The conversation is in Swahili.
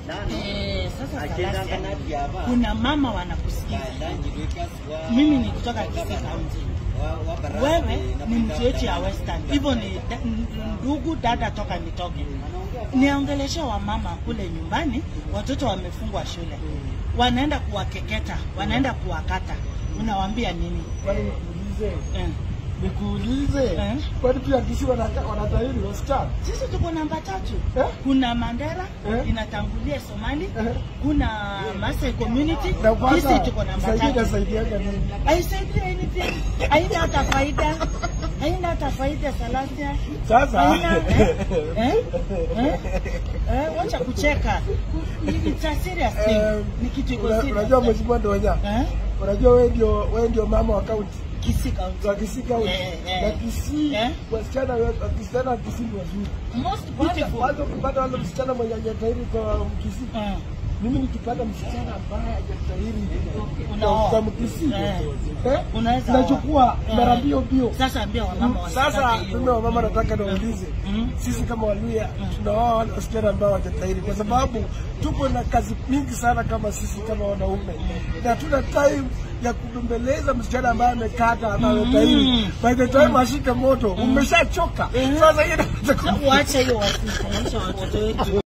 Eh, sasa Salasia, kuna mama wanakusikiza. Mimi ni kutoka Kisii County. Wewe ni mtu wetu ya Western, hivyo ni da- ndugu dada toka nitoke. Niongeleshe wamama kule nyumbani, watoto wamefungwa shule, wanaenda kuwakeketa, wanaenda kuwakata, unawaambia nini? Kwani nikuulize, Eh. nikuulize, Eh. kwani pia Kisii wanata- wanatahiri wasichana? Sisi tuko namba tatu. Eh? Kuna Mandera Eh? inatangulia Somali, Eh. kuna Maasai community, Na sisi kwanza tuko namba saidia tatu. inasaidiaga nini? Haisaidii anything, haina hata faida, haina hata faida Salasia. Sasa Haina, eh? Eh? Eh? Eh, wacha kucheka. It's a serious thing. Eh, Ni kitu iko una- serious. unajua mheshimiwa Ndonya, Eh? unajua wewe ndio wewe ndio mama wa kaunti Kisii County. za Kisii kaunti Eh, eh. na Kisii Eh? wasichana we- wasichana wa Kisii ni wazuri. Most Kwanza beautiful. kwanza ukipata wale msichana mwenye hajatahiri kwa Mkisii, Eh. mimi nikipata msichana ambaye hajatahiri Unaoa. kwa Mkisii Eh. eh, Unaweza nachukua oa. mara Eh. mbio mbio. Sasa ambia wamama Sasa wasitake hiyo. mimi wamama nataka niwaulize Mm. sisi kama Waluya tunaoa wale wasichana ambao hawajatahiri, kwa sababu tuko na kazi mingi sana kama sisi kama wanaume, na hatuna time ya kubembeleza msichana ambaye amekata ama ametahiri. By the time ashike moto umeshachoka. Sasa hiyo Uache hiyo wasifundishe watoto wetu.